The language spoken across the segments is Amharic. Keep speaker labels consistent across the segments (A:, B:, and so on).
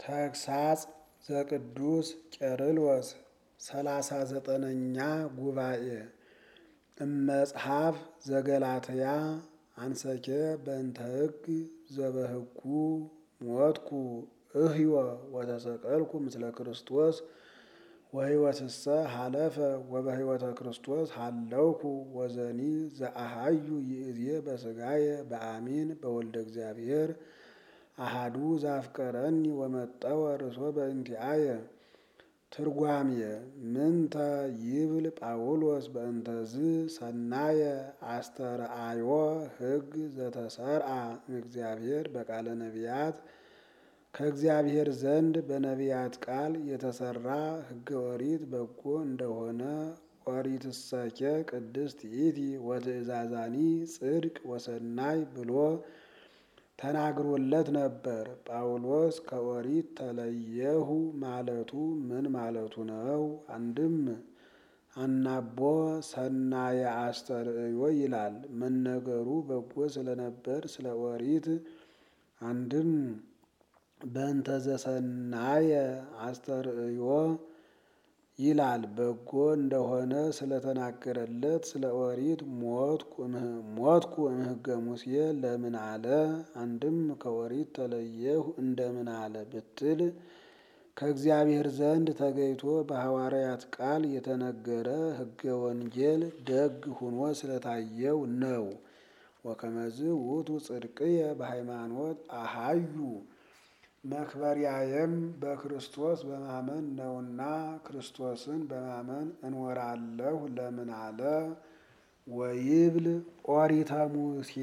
A: ተግሳጽ ዘቅዱስ ቄርሎስ ሰላሳ ዘጠነኛ ጉባኤ እመጽሐፍ ዘገላትያ አንሰኬ በእንተ ሕግ ዘበሕጉ ሞትኩ እህዮ ወተሰቀልኩ ምስለ ክርስቶስ ወሕይወትሰ ሀለፈ ወበሕይወተ ክርስቶስ ሀለውኩ ወዘኒ ዘአሃዩ ይእዜ በሥጋየ በአሚን በወልደ እግዚአብሔር አሃዱ ዛፍቀረኒ ወመጠወ ርእሶ በእንቲአየ። ትርጓሜየ ምንተ ይብል ጳውሎስ በእንተዝ ሰናየ አስተርአዮ ሕግ ዘተሰርአ እምእግዚአብሔር በቃለ ነቢያት ከእግዚአብሔር ዘንድ በነቢያት ቃል የተሰራ ሕገ ኦሪት በጎ እንደሆነ ኦሪትሰኬ ቅድስት ይእቲ ወትእዛዛኒ ጽድቅ ወሰናይ ብሎ ተናግሮለት ነበር። ጳውሎስ ከኦሪት ተለየሁ ማለቱ ምን ማለቱ ነው? አንድም አናቦ ሰናየ አስተርእዮ ይላል። መነገሩ በጎ ስለነበር ስለ ኦሪት አንድም በእንተ ዘሰናየ አስተርእዮ ይላል። በጎ እንደሆነ ስለተናገረለት ስለ ኦሪት ሞትኩ እምሕገ ሙሴ ለምን አለ? አንድም ከኦሪት ተለየሁ እንደምን አለ ብትል ከእግዚአብሔር ዘንድ ተገይቶ በሐዋርያት ቃል የተነገረ ሕገ ወንጌል ደግ ሁኖ ስለታየው ነው። ወከመዝ ውእቱ ጽድቅየ በሃይማኖት አሃዩ መክበሪያየም በክርስቶስ በማመን ነውና ክርስቶስን በማመን እንወራለሁ ለምን አለ? ወይብል ኦሪተ ሙሴ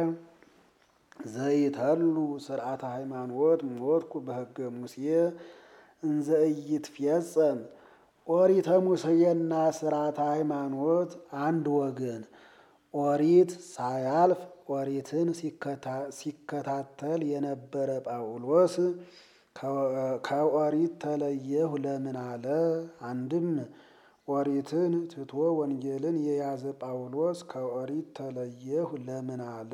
A: ዘይተሉ ስርዓተ ሃይማኖት ሞትኩ በሕገ ሙሴ እንዘ ኢይትፌጸም። ኦሪተ ሙሴና ስርዓተ ሃይማኖት አንድ ወገን። ኦሪት ሳያልፍ ኦሪትን ሲከታተል የነበረ ጳውሎስ ከኦሪት ተለየሁ ለምን አለ? አንድም ኦሪትን ትቶ ወንጌልን የያዘ ጳውሎስ ከኦሪት ተለየሁ ለምን አለ?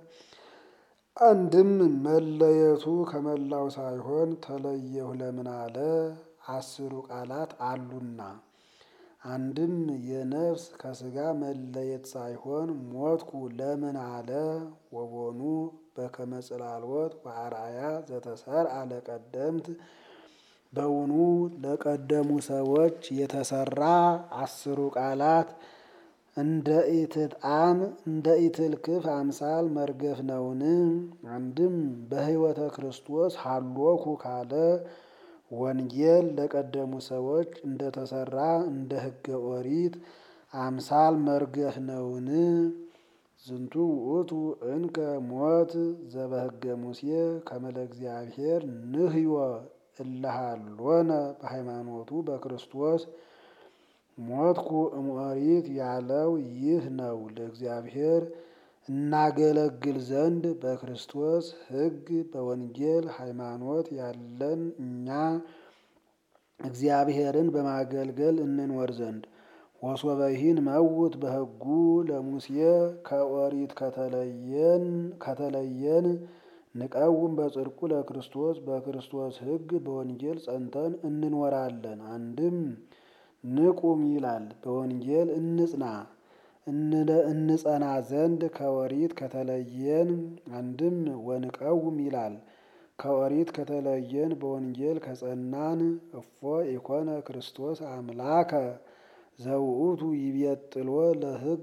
A: አንድም መለየቱ ከመላው ሳይሆን ተለየሁ ለምን አለ? አስሩ ቃላት አሉና። አንድም የነፍስ ከሥጋ መለየት ሳይሆን ሞትኩ ለምን አለ? ወቦኑ በከመ ጽላልወት ወአርአያ ዘተሰርአ ለቀደምት በውኑ ለቀደሙ ሰዎች የተሰራ አስሩ ቃላት እንደ ኢትጣን እንደ ኢትልክፍ አምሳል መርገፍ ነውን? አንድም በሕይወተ ክርስቶስ ሀሎኩ ካለ ወንጌል ለቀደሙ ሰዎች እንደተሰራ እንደ ሕገ ኦሪት አምሳል መርገፍ ነውን? ዝንቱ ውእቱ እንከ ሞት ዘበሕገ ሙሴ ከመ ለእግዚአብሔር ንህዮ እለሃሎነ በሃይማኖቱ በክርስቶስ ሞትኩ እምኦሪት ያለው ይህ ነው። ለእግዚአብሔር እናገለግል ዘንድ በክርስቶስ ሕግ በወንጌል ሃይማኖት ያለን እኛ እግዚአብሔርን በማገልገል እንኖር ዘንድ ወሶበይን መውት በሕጉ ለሙሴ ከኦሪት ከተለየን ከተለየን ንቀውም በጽድቁ ለክርስቶስ በክርስቶስ ሕግ በወንጌል ጸንተን እንኖራለን። አንድም ንቁም ይላል በወንጌል እንጽና እንጸና ዘንድ ከኦሪት ከተለየን። አንድም ወንቀውም ይላል ከኦሪት ከተለየን በወንጌል ከጸናን። እፎ ኢኮነ ክርስቶስ አምላከ ዘውእቱ ይቤጥሎ ለሕግ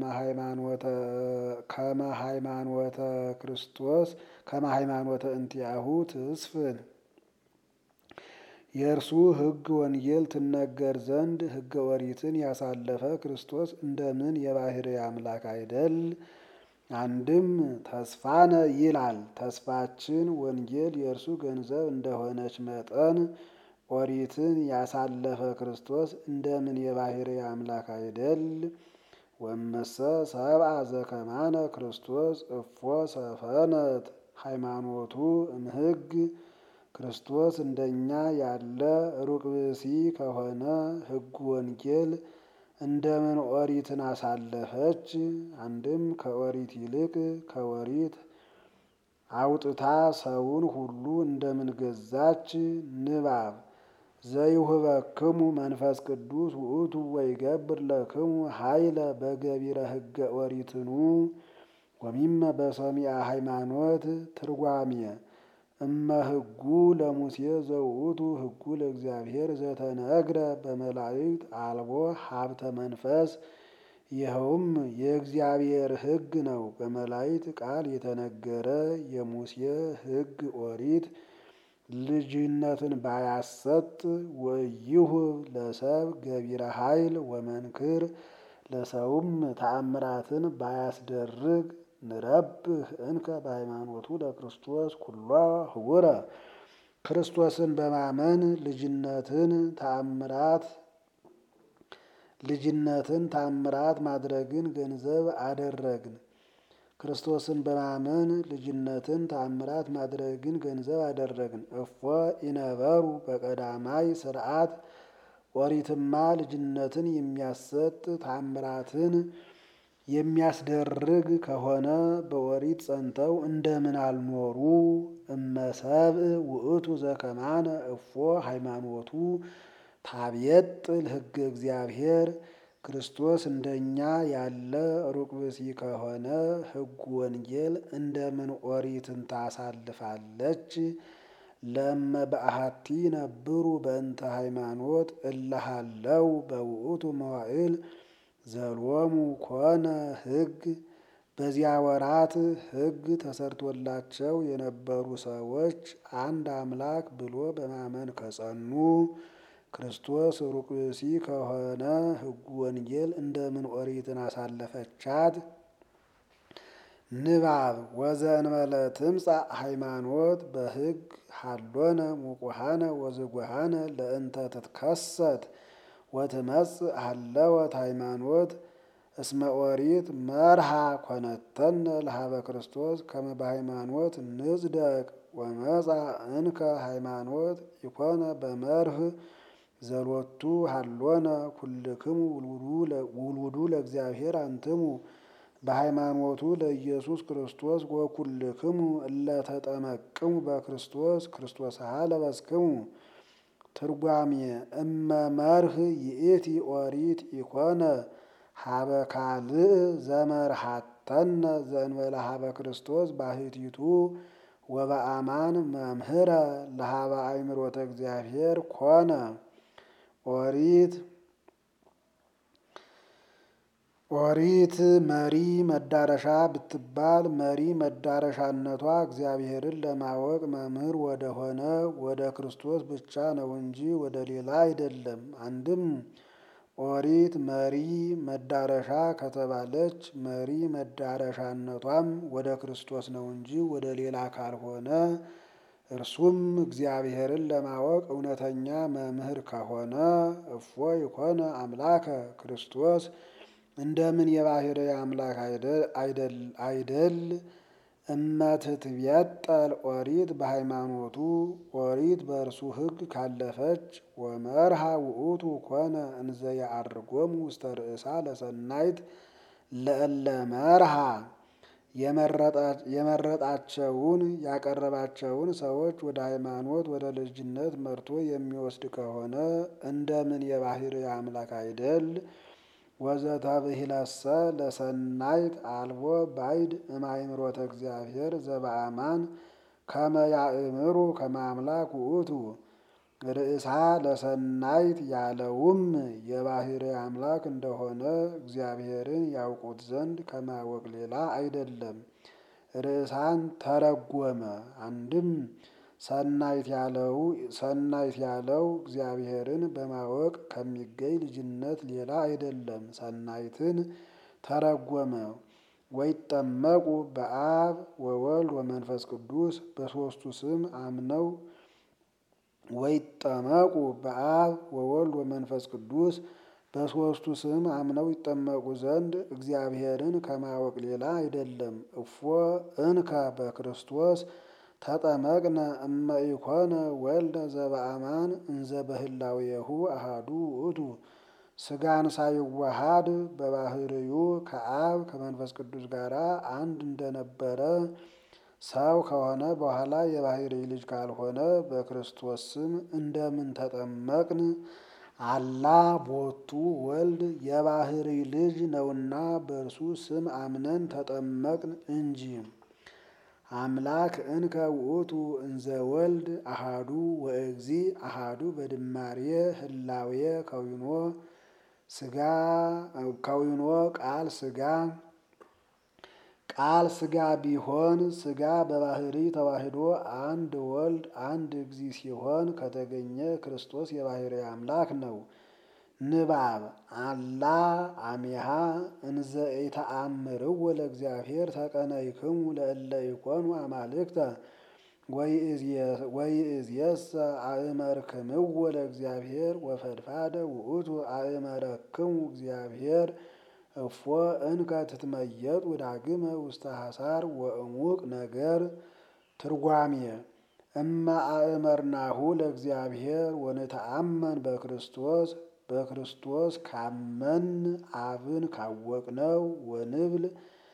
A: ከመ ሃይማኖተ ክርስቶስ ከመ ሃይማኖተ እንቲአሁ ትስፍን የእርሱ ሕግ ወንጌል ትነገር ዘንድ ሕገ ኦሪትን ያሳለፈ ክርስቶስ እንደምን የባሕርይ አምላክ አይደል? አንድም ተስፋነ ይላል ተስፋችን ወንጌል የእርሱ ገንዘብ እንደሆነች መጠን ኦሪትን ያሳለፈ ክርስቶስ እንደምን የባሕርይ አምላክ አይደል? ወመሰ ሰብአ ዘከማነ ክርስቶስ እፎ ሰፈነት ሃይማኖቱ እምሕግ ክርስቶስ እንደኛ ያለ ሩቅ ብእሲ ከሆነ ሕጉ ወንጌል እንደምን ኦሪትን አሳለፈች? አንድም ከኦሪት ይልቅ ከኦሪት አውጥታ ሰውን ሁሉ እንደምን ገዛች። ንባብ ዘይሁበክሙ መንፈስ ቅዱስ ውእቱ ወይገብር ለክሙ ኃይለ በገቢረ ሕገ ኦሪትኑ ወሚመ በሰሚዐ ሃይማኖት ትርጓሜ እመ ሕጉ ለሙሴ ዘውእቱ ሕጉ ለእግዚአብሔር ዘተነግረ በመላእክት አልቦ ሀብተ መንፈስ ይኸውም የእግዚአብሔር ሕግ ነው። በመላእክት ቃል የተነገረ የሙሴ ሕግ ኦሪት ልጅነትን ባያሰጥ ወይሁብ ለሰብ ገቢረ ኃይል ወመንክር ለሰውም ተአምራትን ባያስደርግ ንረብህ እንከ በሃይማኖቱ ለክርስቶስ ኩሎ ህቡረ ክርስቶስን በማመን ልጅነትን ተአምራት ልጅነትን ተአምራት ማድረግን ገንዘብ አደረግን። ክርስቶስን በማመን ልጅነትን ተአምራት ማድረግን ገንዘብ አደረግን። እፎ ኢነበሩ በቀዳማይ ስርዓት ኦሪትማ ልጅነትን የሚያሰጥ ተአምራትን የሚያስደርግ ከሆነ በኦሪት ጸንተው እንደምን አልኖሩ? እመሰብእ ውእቱ ዘከማነ እፎ ሃይማኖቱ ታብየጥል ሕገ እግዚአብሔር ክርስቶስ እንደኛ ያለ ሩቅ ብእሲ ከሆነ ሕጉ ወንጌል እንደምን ኦሪትን ታሳልፋለች? ለእመ በአሐቲ ነብሩ በእንተ ሃይማኖት እለሃለው በውእቱ መዋዕል ዘሎሙ ኮነ ሕግ በዚያ ወራት ሕግ ተሰርቶላቸው የነበሩ ሰዎች አንድ አምላክ ብሎ በማመን ከጸኑ ክርስቶስ ሩቅ ብእሲ ከሆነ ሕጉ ወንጌል እንደምን ኦሪትን አሳለፈቻት? ንባብ ወዘእንበለ ትምጻእ ሃይማኖት በሕግ ሀሎነ ሙቁሃነ ወዝጉሃነ ለእንተ ትትከሰት ወትመጽእ ሀለወት ሃይማኖት እስመ ኦሪት መርሃ ኮነተነ ለሀበ ክርስቶስ ከመ በሃይማኖት ንጽደቅ ወመጻ እንከ ሃይማኖት ኢኮነ በመርህ ዘሎቱ ሀሎነ ኩልክሙ ውሉዱ ለእግዚአብሔር አንትሙ በሃይማኖቱ ለኢየሱስ ክርስቶስ ወኩልክሙ እለ ተጠመቅሙ በክርስቶስ ክርስቶስሃ ለበስክሙ። ትርጓሜ እመ መርህ ይእቲ ኦሪት ኢኮነ ሀበ ካልእ ዘመርሃተነ ዘእንበለ ሀበ ክርስቶስ ባሕቲቱ ወበአማን መምህረ ለሀበ አእምሮተ እግዚአብሔር ኮነ ኦሪት ኦሪት መሪ መዳረሻ ብትባል መሪ መዳረሻነቷ እግዚአብሔርን ለማወቅ መምህር ወደሆነ ወደ ክርስቶስ ብቻ ነው እንጂ ወደ ሌላ አይደለም። አንድም ኦሪት መሪ መዳረሻ ከተባለች መሪ መዳረሻነቷም ወደ ክርስቶስ ነው እንጂ ወደ ሌላ ካልሆነ እርሱም እግዚአብሔርን ለማወቅ እውነተኛ መምህር ከሆነ እፎ ይኮነ አምላከ ክርስቶስ እንደምን የባሕርይ አምላክ አይደል? እመትትቤጠል ኦሪት በሃይማኖቱ ኦሪት በእርሱ ሕግ ካለፈች ወመርሃ ውእቱ ኮነ እንዘ ያዐርጎሙ ውስተ ርእሳ ለሰናይት ለእለ መርሃ የመረጣቸውን ያቀረባቸውን ሰዎች ወደ ሃይማኖት ወደ ልጅነት መርቶ የሚወስድ ከሆነ እንደምን የባሕርይ አምላክ አይደል? ወዘተብሂለሰ ለሰናይት አልቦ ባይድ እምአእምሮተ እግዚአብሔር ዘበአማን ከመ ያእምሩ ከመ አምላክ ውእቱ። ርእሳ ለሰናይት ያለውም የባሕርይ አምላክ እንደሆነ እግዚአብሔርን ያውቁት ዘንድ ከማወቅ ሌላ አይደለም። ርእሳን ተረጎመ። አንድም ሰናይት ያለው ሰናይት ያለው እግዚአብሔርን በማወቅ ከሚገኝ ልጅነት ሌላ አይደለም። ሰናይትን ተረጎመ። ወይጠመቁ በአብ ወወልድ ወመንፈስ ቅዱስ በሦስቱ ስም አምነው ወይጠመቁ በአብ ወወልድ ወመንፈስ ቅዱስ በሦስቱ ስም አምነው ይጠመቁ ዘንድ እግዚአብሔርን ከማወቅ ሌላ አይደለም። እፎ እንከ በክርስቶስ ተጠመቅነ እመ ኢኮነ ወልደ ዘበአማን እንዘ በህላዌሁ አሃዱ ውእቱ። ሥጋን ሳይዋሃድ በባሕርዩ ከአብ ከመንፈስ ቅዱስ ጋር አንድ እንደነበረ ሰው ከሆነ በኋላ የባህሪ ልጅ ካልሆነ በክርስቶስ ስም እንደምን ተጠመቅን? አላ ቦቱ ወልድ የባህሪ ልጅ ነውና በእርሱ ስም አምነን ተጠመቅን እንጂ። አምላክ እንከ ውእቱ እንዘ ወልድ አሃዱ ወእግዚ አሃዱ በድማሬ ህላዌ ከዊኖ ስጋ ከዊኖ ቃል ስጋ ቃል ስጋ ቢሆን ስጋ በባህሪ ተዋህዶ አንድ ወልድ አንድ እግዚ ሲሆን ከተገኘ ክርስቶስ የባህሪ አምላክ ነው። ንባብ አላ አሚሃ እንዘ ኢተአምርዎ ለእግዚአብሔር ተቀነይክሙ ለእለ ኢኮኑ አማልክተ ወይእዜሰ አእመርክምዎ ለእግዚአብሔር ወፈድፋደ ውእቱ አእመረክሙ እግዚአብሔር እፎ እንከ ትትመየጡ ዳግመ ውስተ ሐሳር ወእሙቅ ነገር ትርጓሜ እመ አእመርናሁ ለእግዚአብሔር ወንተአመን በክርስቶስ በክርስቶስ ካመን አብን ካወቅነው ወንብል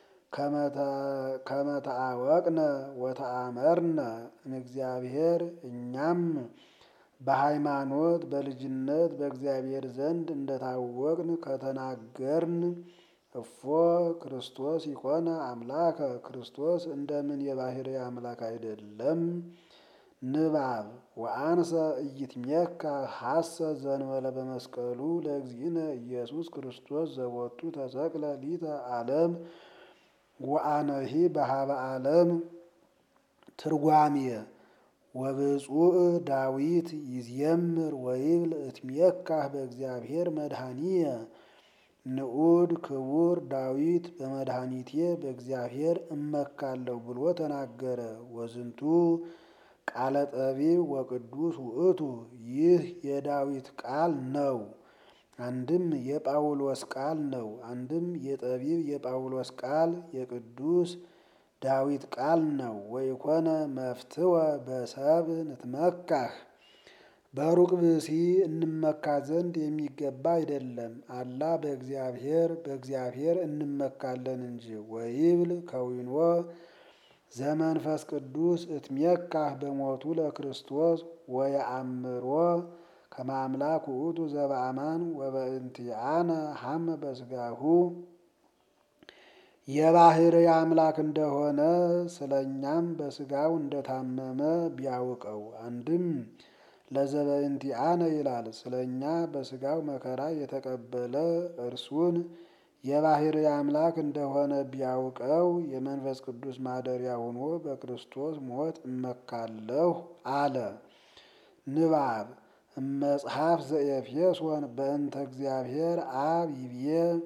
A: ከመተአወቅነ ወተአመርነ እምእግዚአብሔር እኛም በሃይማኖት በልጅነት በእግዚአብሔር ዘንድ እንደታወቅን ከተናገርን እፎ ክርስቶስ ይኮነ አምላከ ክርስቶስ እንደምን የባህሪ አምላክ አይደለም? ንባብ ወአንሰ ኢይትሜካ ሐሰ ዘንበለ በመስቀሉ ለእግዚእነ ኢየሱስ ክርስቶስ ዘቦቱ ተሰቅለ ሊተ ዓለም ወአነሂ በሃበ ዓለም ትርጓሜ ወብፁዕ ዳዊት ይዝየምር ወይብል እትሜካህ በእግዚአብሔር መድኃኒየ ንዑድ ክቡር ዳዊት በመድኃኒቴ በእግዚአብሔር እመካለሁ ብሎ ተናገረ። ወዝንቱ ቃለ ጠቢብ ወቅዱስ ውእቱ ይህ የዳዊት ቃል ነው። አንድም የጳውሎስ ቃል ነው። አንድም የጠቢብ የጳውሎስ ቃል የቅዱስ ዳዊት ቃል ነው። ወይኮነ መፍትወ በሰብ ንትመካህ በሩቅ ብእሲ እንመካ ዘንድ የሚገባ አይደለም። አላ በእግዚአብሔር በእግዚአብሔር እንመካለን እንጂ። ወይብል ከዊኖ ዘመንፈስ ቅዱስ እትሜካህ በሞቱ ለክርስቶስ ወየአምሮ ከመ አምላክ ውእቱ ዘበአማን ወበእንቲአነ ሐመ በስጋሁ የባህሪ አምላክ እንደሆነ ስለ እኛም በስጋው እንደታመመ ቢያውቀው። አንድም ለዘበእንቲአነ ይላል ስለ እኛ በስጋው መከራ የተቀበለ እርሱን የባህሪ አምላክ እንደሆነ ቢያውቀው የመንፈስ ቅዱስ ማደሪያ ሆኖ በክርስቶስ ሞት እመካለሁ አለ። ንባብ እመጽሐፍ ዘኤፌሶን በእንተ እግዚአብሔር አብ ይብዬ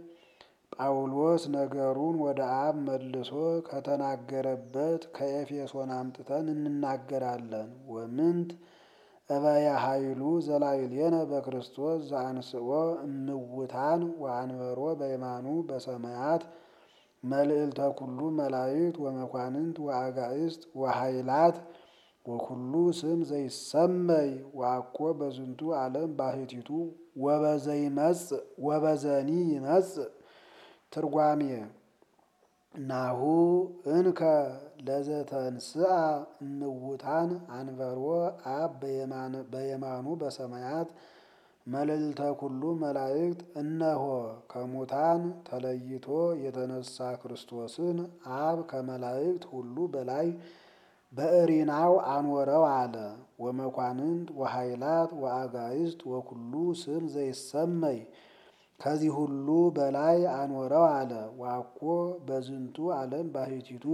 A: ጳውሎስ ነገሩን ወደ አብ መልሶ ከተናገረበት ከኤፌሶን አምጥተን እንናገራለን። ወምንት እበየ ኃይሉ ዘላዕሌነ በክርስቶስ ዘአንስኦ እምውታን ወአንበሮ በየማኑ በሰማያት መልዕልተ ኩሉ መላእክት ወመኳንንት ወአጋእስት ወኃይላት ወኩሉ ስም ዘይሰመይ ወአኮ በዝንቱ ዓለም ባሕቲቱ ወበዘይመጽእ ወበዘኒ ይመጽእ። ትርጓሜ ናሁ እንከ ለዘተንስአ እምውታን አንበሮ አብ በየማኑ በሰማያት መልዕልተ ኩሉ መላእክት። እነሆ ከሙታን ተለይቶ የተነሳ ክርስቶስን አብ ከመላእክት ሁሉ በላይ በእሪናው አኖረው አለ። ወመኳንንት ወኃይላት ወአጋእስት ወኩሉ ስም ዘይሰመይ ከዚህ ሁሉ በላይ አኖረው አለ። ዋኮ በዝንቱ ዓለም ባሕቲቱ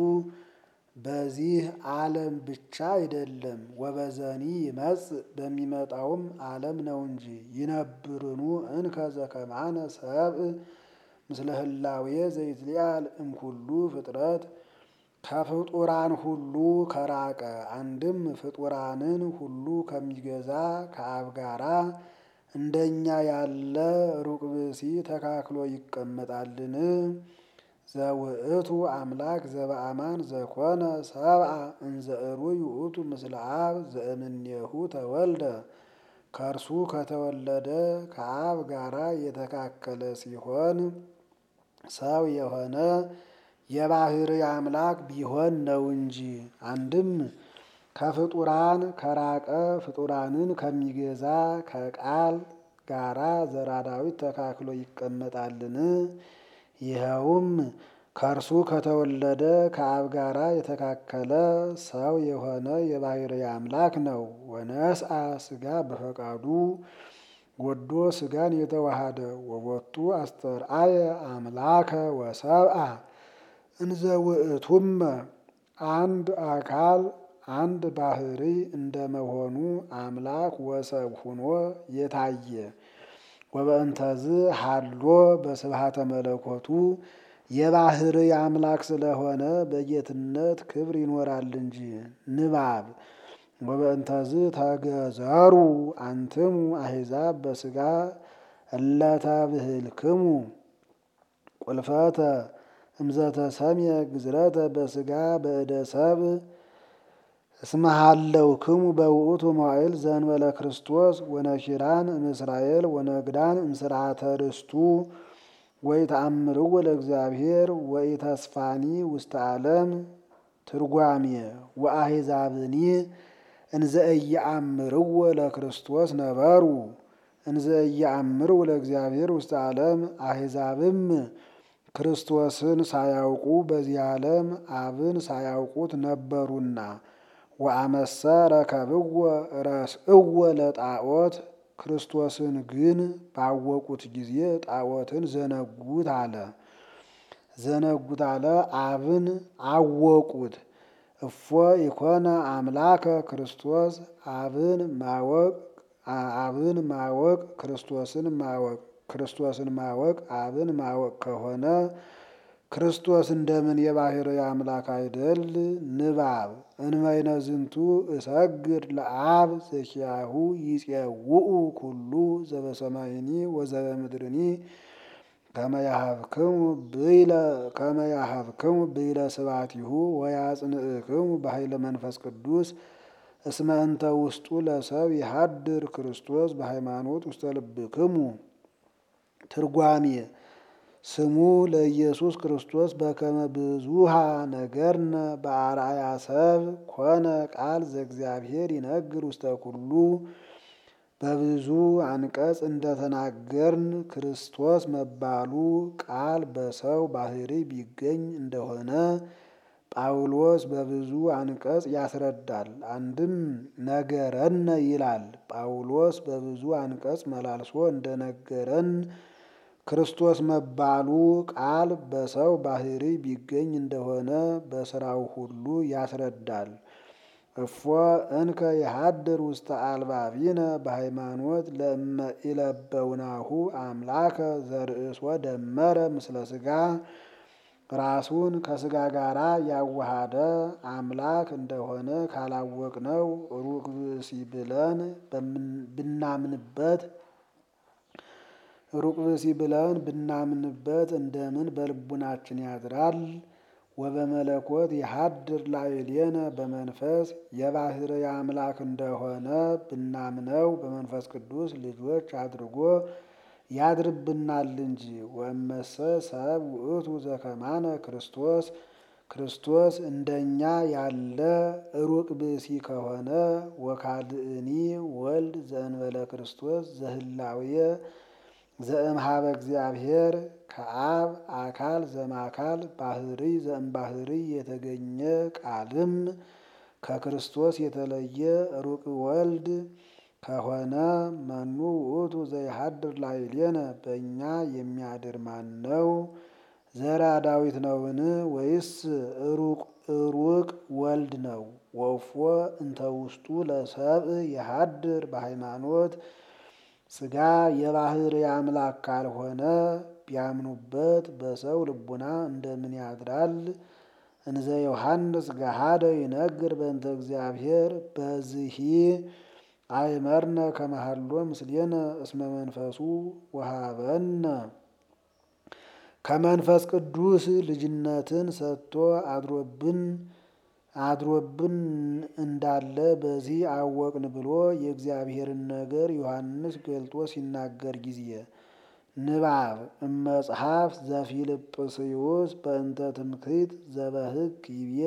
A: በዚህ ዓለም ብቻ አይደለም፣ ወበዘኒ ይመጽእ በሚመጣውም ዓለም ነው እንጂ። ይነብርኑ እንከ ዘከማነ ሰብእ ምስለ ህላዌ ዘይትሊአል እምኩሉ ፍጥረት ከፍጡራን ሁሉ ከራቀ አንድም ፍጡራንን ሁሉ ከሚገዛ ከአብ ጋራ እንደኛ ያለ ሩቅ ብእሲ ተካክሎ ይቀመጣልን? ዘውእቱ አምላክ ዘበአማን ዘኮነ ሰብአ እንዘ እሩይ ውእቱ ምስለ አብ ዘእምኔሁ ተወልደ ከእርሱ ከተወለደ ከአብ ጋራ የተካከለ ሲሆን ሰው የሆነ የባህርይ አምላክ ቢሆን ነው እንጂ። አንድም ከፍጡራን ከራቀ ፍጡራንን ከሚገዛ ከቃል ጋራ ዘራ ዳዊት ተካክሎ ይቀመጣልን? ይኸውም ከእርሱ ከተወለደ ከአብ ጋራ የተካከለ ሰው የሆነ የባህርይ አምላክ ነው። ወነስአ ሥጋ በፈቃዱ ወዶ ሥጋን የተዋሃደ ወቦቱ አስተርአየ አምላከ ወሰብአ እንዘ ውእቱመ አንድ አካል አንድ ባህርይ እንደመሆኑ አምላክ ወሰብ ሁኖ የታየ ወበእንተዝ ሀሎ በስብሐተ መለኮቱ የባህርይ አምላክ ስለሆነ በጌትነት ክብር ይኖራል እንጂ። ንባብ ወበእንተዝ ተገዘሩ አንትሙ አሕዛብ በሥጋ እለተብህልክሙ ቁልፈተ እምዘተሰምየ ግዝረተ በሥጋ በእደ ሰብእ እስመ ሀለውክሙ በውእቱ መዋዕል ዘእንበለ ክርስቶስ ወነኪራን እምእስራኤል ወነግዳን እምስርዓተ ርስቱ ወኢተአምርዎ ለእግዚአብሔር ወኢተስፋኒ ውስተ ዓለም ትርጓሜ ወአሕዛብኒ እንዘ ኢየአምርዎ ለክርስቶስ ነበሩ እንዘ ኢየአምርዎ ለእግዚአብሔር ውስተ ዓለም አሕዛብም ክርስቶስን ሳያውቁ በዚህ ዓለም አብን ሳያውቁት ነበሩና ወአመሰ ረከብዎ ረስእዎ ለጣዖት ክርስቶስን ግን ባወቁት ጊዜ ጣዖትን ዘነጉት አለ። ዘነጉት አለ አብን አወቁት። እፎ ኢኮነ አምላከ ክርስቶስ አብን ማወቅ አብን ማወቅ ክርስቶስን ማወቅ ክርስቶስን ማወቅ አብን ማወቅ ከሆነ ክርስቶስ እንደምን የባህርይ አምላክ አይደል? ንባብ እንበይነ ዝንቱ እሰግድ ለአብ ዘኪያሁ ይጼውኡ ኩሉ ዘበሰማይኒ ወዘበምድርኒ ከመያሃብክሙ ብይለ ከመያሃብክሙ ብይለ ስብሐቲሁ ወያጽንዕክሙ በኃይለ መንፈስ ቅዱስ እስመ እንተ ውስጡ ለሰብ ይሃድር ክርስቶስ በሃይማኖት ውስተ ልብክሙ። ትርጓሜ ስሙ ለኢየሱስ ክርስቶስ በከመ ብዙሃ ነገርነ በአርአያ ሰብ ኮነ ቃል ዘእግዚአብሔር ይነግር ውስተ ኩሉ በብዙ አንቀጽ እንደተናገርን ክርስቶስ መባሉ ቃል በሰው ባህርይ ቢገኝ እንደሆነ ጳውሎስ በብዙ አንቀጽ ያስረዳል። አንድም ነገረን ይላል። ጳውሎስ በብዙ አንቀጽ መላልሶ እንደነገረን ክርስቶስ መባሉ ቃል በሰው ባህርይ ቢገኝ እንደሆነ በስራው ሁሉ ያስረዳል። እፎ እንከ የሃድር ውስተ አልባቢነ በሃይማኖት ለእመ ኢለበውናሁ አምላከ ዘርእሶ ደመረ ምስለ ሥጋ ራሱን ከሥጋ ጋራ ያዋሃደ አምላክ እንደሆነ ካላወቅነው ሩቅ ብእሲ ብለን ብናምንበት ሩቅ ብእሲ ብለን ብናምንበት እንደምን በልቡናችን ያድራል? ወበመለኮት የሃድር ላዕሌነ በመንፈስ የባህርይ አምላክ እንደሆነ ብናምነው በመንፈስ ቅዱስ ልጆች አድርጎ ያድርብናል እንጂ። ወእመሰ ሰብ ውእቱ ዘከማነ ክርስቶስ ክርስቶስ እንደኛ ያለ ሩቅ ብእሲ ከሆነ ወካልእኒ ወልድ ዘእንበለ ክርስቶስ ዘህላዌ ዘእምሃበ እግዚአብሔር ከአብ አካል ዘማካል ባህርይ ዘእምባህርይ የተገኘ ቃልም ከክርስቶስ የተለየ ሩቅ ወልድ ከሆነ መኑ ውእቱ ዘይሃድር ላዕሌነ በእኛ የሚያድር ማን ነው? ዘራ ዳዊት ነውን? ወይስ ሩቅ ወልድ ነው? ወፎ እንተ ውስጡ ለሰብእ የሃድር በሃይማኖት ሥጋ የባህርይ አምላክ ካልሆነ ቢያምኑበት በሰው ልቡና እንደምን ያድራል? እንዘ ዮሐንስ ገሃደ ይነግር በእንተ እግዚአብሔር በዝሂ አይመርነ ከመሃሎ ምስሌነ እስመ መንፈሱ ወሃበነ ከመንፈስ ቅዱስ ልጅነትን ሰጥቶ አድሮብን አድሮብን እንዳለ በዚህ አወቅን ብሎ የእግዚአብሔርን ነገር ዮሐንስ ገልጦ ሲናገር ጊዜ ንባብ እመጽሐፍ ዘፊልጵስዩስ በእንተ ትምክህት ዘበሕግ ይቤ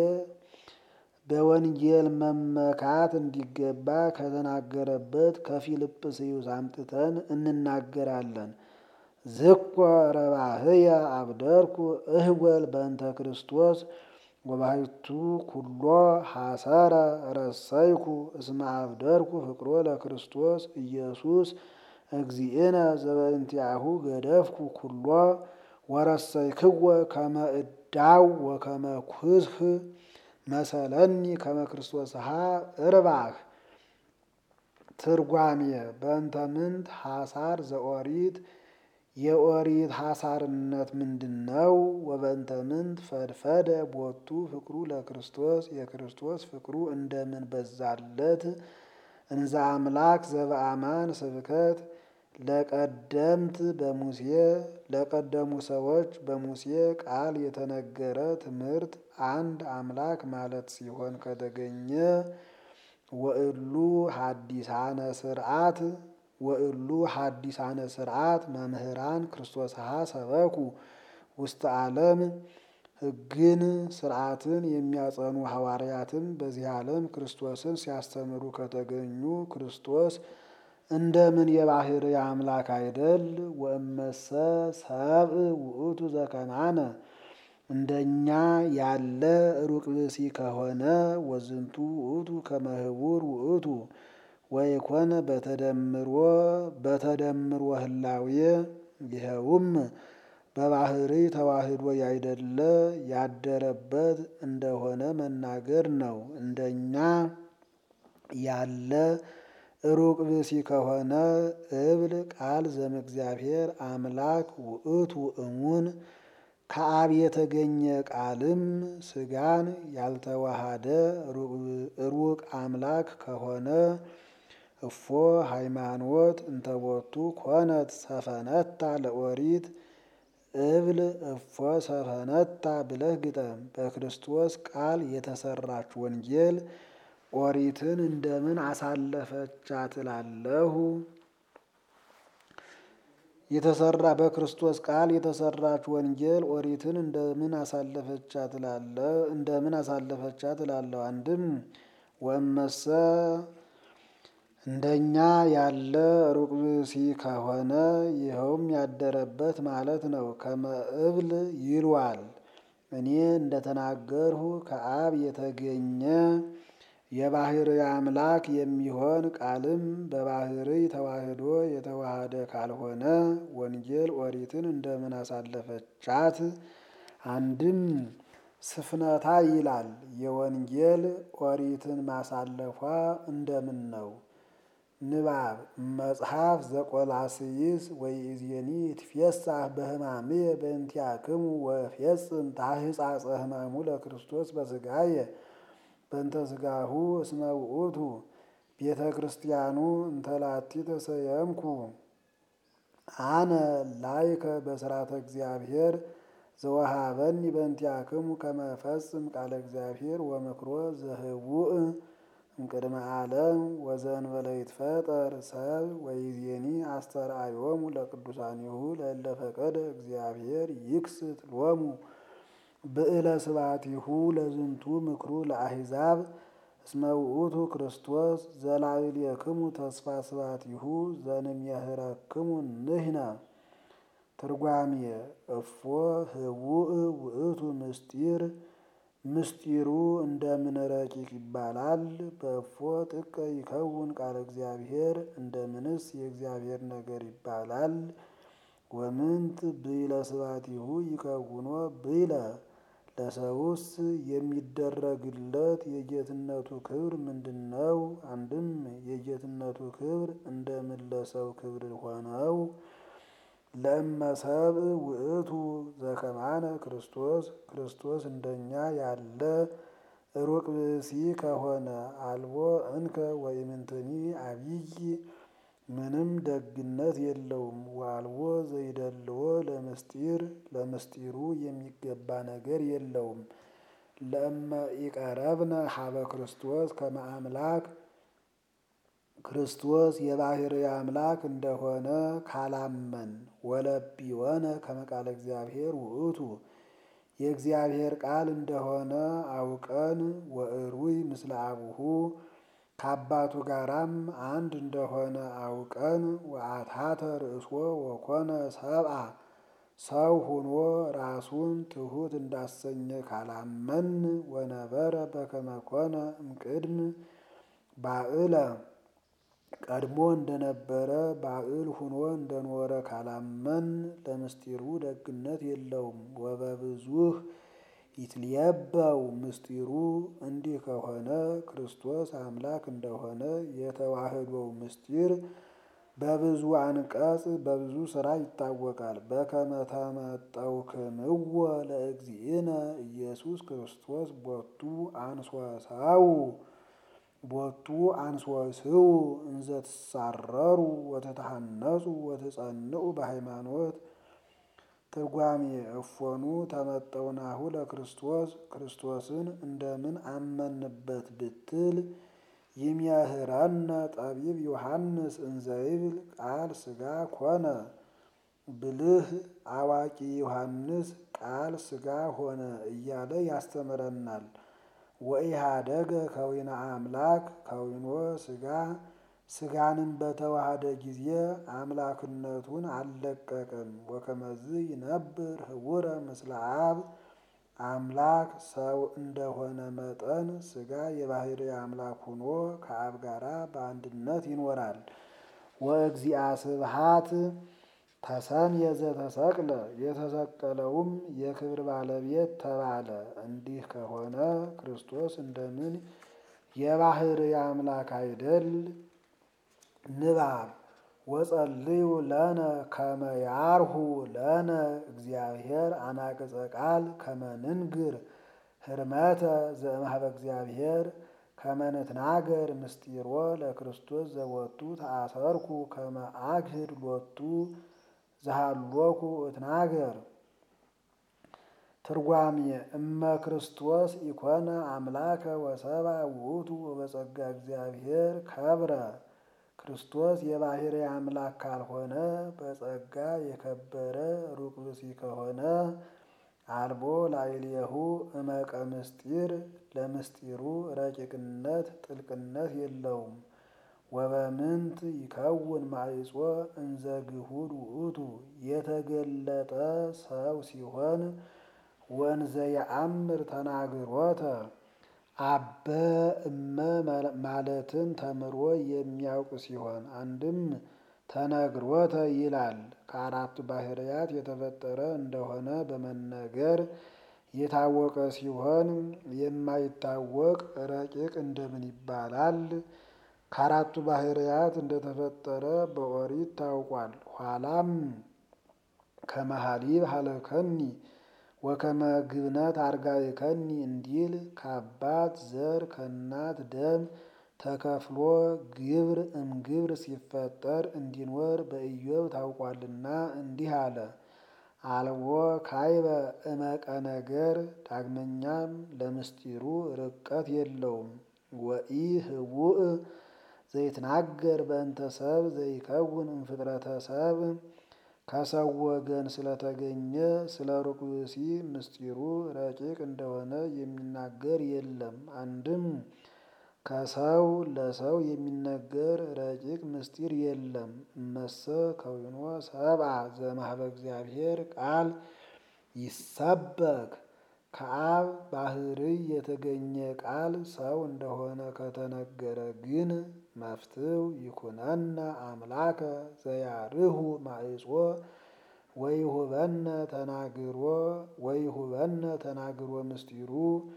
A: በወንጌል መመካት እንዲገባ ከተናገረበት ከፊልጵስዩስ አምጥተን እንናገራለን። ዝኮ ረባህየ አብደርኩ እህወል በእንተ ክርስቶስ ወባሕቱ ኩሎ ሐሰረ ረሰይኩ እስመ አብደርኩ ፍቅሮ ለክርስቶስ ኢየሱስ እግዚእነ ዘበእንቲአሁ ገደፍኩ ኩሎ ወረሰይክዎ ከመ እዳው ወከመ ኩስህ መሰለኒ ከመ ክርስቶስሃ እርባህ። ትርጓሜ በእንተ ምንት ሐሳር ዘኦሪት የኦሪት ሐሳርነት ምንድን ነው? ወበእንተ ምንት ፈድፈደ ቦቱ ፍቅሩ ለክርስቶስ የክርስቶስ ፍቅሩ እንደምን በዛለት። እንዘ አምላክ ዘበአማን ስብከት ለቀደምት በሙሴ ለቀደሙ ሰዎች በሙሴ ቃል የተነገረ ትምህርት አንድ አምላክ ማለት ሲሆን ከተገኘ ወእሉ ሐዲሳነ ስርዓት ወእሉ ሐዲሳነ ስርዓት መምህራን ክርስቶስሃ ሰበኩ ውስተ ዓለም ሕግን ስርዓትን የሚያጸኑ ሐዋርያትም በዚህ ዓለም ክርስቶስን ሲያስተምሩ ከተገኙ ክርስቶስ እንደምን የባሕርይ አምላክ አይደል? ወእመሰ ሰብእ ውእቱ ዘከማነ እንደኛ ያለ ሩቅ ብእሲ ከሆነ ወዝንቱ ውእቱ ከመ ህቡር ውእቱ ወይኮነ በተደምሮ በተደምሮ ህላዌ ይኸውም በባሕርይ ተዋህዶ ያይደለ ያደረበት እንደሆነ መናገር ነው። እንደኛ ያለ ሩቅ ብእሲ ከሆነ እብል ቃል ዘእምእግዚአብሔር አምላክ ውእቱ እሙን ከአብ የተገኘ ቃልም ሥጋን ያልተዋሃደ ሩቅ አምላክ ከሆነ እፎ ሃይማኖት እንተቦቱ ኮነት ሰፈነታ ለኦሪት እብል እፎ ሰፈነታ ብለህ ግጠም። በክርስቶስ ቃል የተሰራች ወንጌል ኦሪትን እንደምን አሳለፈቻት እላለሁ። የተሰራ በክርስቶስ ቃል የተሰራች ወንጌል ኦሪትን እንደምን አሳለፈቻት እላለሁ እንደምን አሳለፈቻት እላለሁ። አንድም ወእመሰ እንደኛ ያለ ሩቅ ብእሲ ከሆነ ይኸውም ያደረበት ማለት ነው። ከመ እብል ይሏል እኔ እንደተናገርሁ ከአብ የተገኘ የባሕርይ አምላክ የሚሆን ቃልም በባሕርይ ተዋህዶ የተዋሃደ ካልሆነ ወንጌል ኦሪትን እንደምን አሳለፈቻት? አንድም ስፍነታ ይላል የወንጌል ኦሪትን ማሳለፏ እንደምን ነው? ንባብ መጽሐፍ ዘቆላስይስ ወኢዜኒ ይትፌሳህ በሕማምየ በእንቲአክሙ ወፌጽም ታሕጻጸ ሕማሙ ለክርስቶስ በሥጋየ በእንተ ሥጋሁ እስመ ውእቱ ቤተ ክርስቲያኑ እንተላቲ ተሰየምኩ አነ ላይከ በሥርዓተ እግዚአብሔር ዘወሃበኒ በእንቲአክሙ ከመ እፈጽም ቃለ እግዚአብሔር ወምክሮ ዘህቡእ እምቅድመ ዓለም ወዘእንበለ ይትፈጠር ሰብ ወይዜኒ አስተርአዮሙ ለቅዱሳኒሁ ለእለ ፈቀደ እግዚአብሔር ይክስት ሎሙ ብዕለ ስብሐቲሁ ለዝንቱ ምክሩ ለአሕዛብ እስመ ውእቱ ክርስቶስ ዘላዕሌክሙ ተስፋ ስብሐቲሁ ዘንሜህረክሙ ንሕነ። ትርጓሜ እፎ ህቡእ ውእቱ ምስጢር ምስጢሩ እንደምን ረቂቅ ይባላል። በእፎ ጥቀ ይከውን ቃለ እግዚአብሔር እንደምንስ የእግዚአብሔር ነገር ይባላል። ወምንት ብዕለ ስብሐቲሁ ይከውኖ ብዕለ ለሰውስ የሚደረግለት የጌትነቱ ክብር ምንድን ነው? አንድም የጌትነቱ ክብር እንደምን ለሰው ክብር ሆነው? ለእመ ሰብእ ውእቱ ዘከማነ ክርስቶስ ክርስቶስ እንደኛ ያለ ሩቅ ብእሲ ከሆነ አልቦ እንከ ወኢምንትኒ አብይ ምንም ደግነት የለውም። ወአልቦ ዘይደልዎ ለምስጢር ለምስጢሩ የሚገባ ነገር የለውም። ለእመ ኢቀረብነ ሀበ ክርስቶስ ከመ አምላክ ክርስቶስ የባሕርይ አምላክ እንደሆነ ካላመን ወለቢወነ ከመ ቃለ እግዚአብሔር ውእቱ የእግዚአብሔር ቃል እንደሆነ አውቀን ወእሩይ ምስለ አቡሁ ከአባቱ ጋራም አንድ እንደሆነ አውቀን ወአትሐተ ርእሶ ወኮነ ሰብአ ሰው ሆኖ ራሱን ትሑት እንዳሰኘ ካላመን ወነበረ በከመ ኮነ እምቅድም ባዕለ ቀድሞ እንደነበረ ባዕል ሁኖ እንደኖረ ካላመን ለምስጢሩ ደግነት የለውም። ወበብዙህ ይትልየበው ምስጢሩ እንዲህ ከሆነ ክርስቶስ አምላክ እንደሆነ የተዋህዶው ምስጢር በብዙ አንቀጽ በብዙ ስራ ይታወቃል። በከመ ተመጠውክምዎ ለእግዚእነ ኢየሱስ ክርስቶስ ቦቱ አንሶሰው ቦቱ አንሶስው እንዘ ትሳረሩ ወተተሐነጹ ወትጸንዑ በሃይማኖት ትርጓሜ እፎኑ ተመጠውናሁ ለክርስቶስ ክርስቶስን እንደምን አመንበት ብትል ይምህረነ ጠቢብ ዮሐንስ እንዘይብል ቃል ሥጋ ኮነ ብልህ አዋቂ ዮሐንስ ቃል ሥጋ ሆነ እያለ ያስተምረናል። ወኢሃደገ ከዊነ አምላክ ከዊኖ ሥጋ ሥጋንም በተዋሃደ ጊዜ አምላክነቱን አልለቀቅም። ወከመዝ ይነብር ህቡረ ምስለ አብ አምላክ ሰው እንደሆነ መጠን ሥጋ የባሕርይ አምላክ ሆኖ ከአብ ጋራ በአንድነት ይኖራል። ወእግዚአ ስብሐት ተሰምየ ዘተሰቅለ የተሰቀለውም የክብር ባለቤት ተባለ። እንዲህ ከሆነ ክርስቶስ እንደምን የባሕርይ አምላክ አይደል? ንባብ ወጸልዩ ለነ ከመ ያርሁ ለነ እግዚአብሔር አናቅጸ ቃል ከመ ንንግር ህርመተ ዘእምኀበ እግዚአብሔር ከመ ንትናገር ምስጢሮ ለክርስቶስ ዘወቱ ተአሰርኩ ከመ አግህድ ሎቱ ዘሃሎኩ እትናገር። ትርጓሜ እመ ክርስቶስ ኢኮነ አምላከ ወሰብአ ውእቱ ወበጸጋ እግዚአብሔር ከብረ ክርስቶስ የባሕርይ አምላክ ካልሆነ በጸጋ የከበረ ሩቅ ብእሲ ከሆነ አልቦ ላዕሌሁ እመቀ ምስጢር ለምስጢሩ ረቂቅነት ጥልቅነት የለውም። ወበምንት ይከውን ማዕጾ እንዘ ግሁድ ውእቱ የተገለጠ ሰው ሲሆን ወንዘ የአምር ተናግሮተ አበ እመ ማለትን ተምሮ የሚያውቅ ሲሆን አንድም ተነግሮተ ይላል ከአራቱ ባሕርያት የተፈጠረ እንደሆነ በመነገር የታወቀ ሲሆን የማይታወቅ ረቂቅ እንደምን ይባላል? ከአራቱ ባሕርያት እንደተፈጠረ በኦሪት ታውቋል። ኋላም ከመሃሊብ ሀለከኒ ወከመ ግብነት አርጋእከኒ እንዲል ከአባት ዘር ከእናት ደም ተከፍሎ ግብር እምግብር ሲፈጠር እንዲኖር በኢዮብ ታውቋልና እንዲህ አለ። አልቦ ካይበ እመቀ ነገር ዳግመኛም ለምስጢሩ ርቀት የለውም። ወኢ ህቡእ ዘይትናገር በእንተ ሰብ ዘይከውን እምፍጥረተ ሰብ ከሰው ወገን ስለተገኘ ስለ ሩቅ ብእሲ ምስጢሩ ረቂቅ እንደሆነ የሚናገር የለም። አንድም ከሰው ለሰው የሚነገር ረቂቅ ምስጢር የለም። እመሰ ከዊኖ ሰብአ ዘእምኀበ እግዚአብሔር ቃል ይሰበክ ከአብ ባሕርይ የተገኘ ቃል ሰው እንደሆነ ከተነገረ ግን መፍትው ይኩነነ አምላከ ዘያርሁ ማዕጾ ወይሁበነ ተናግሮ ወይሁበነ ተናግሮ ምስጢሩ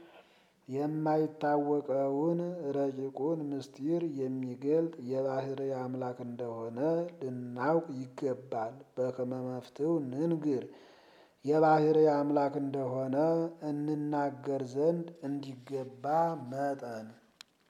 A: የማይታወቀውን ረቂቁን ምስጢር የሚገልጥ የባሕርይ አምላክ እንደሆነ ልናውቅ ይገባል። በከመ መፍትው ንንግር የባሕርይ አምላክ እንደሆነ እንናገር ዘንድ እንዲገባ መጠን